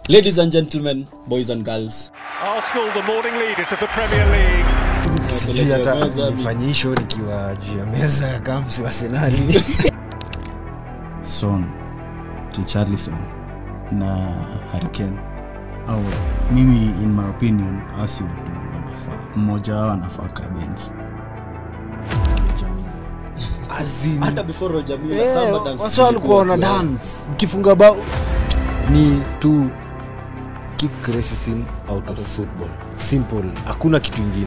ladies and gentlemen boys and girls Arsenal, the morning leaders of the Premier League. sijui hata meza, nifanye hii show nikiwa juu ya meza kama msi wa Arsenali. son richarlison na hariken au mimi in my opinion asi watu wanafaa mmoja wao anafaa ka bench As in, hata before roger mila eh, samba dance wasa walikuwa wana ilikuwa- dance mkifunga bao ni tu kick racism out of football simple hakuna kitu ingine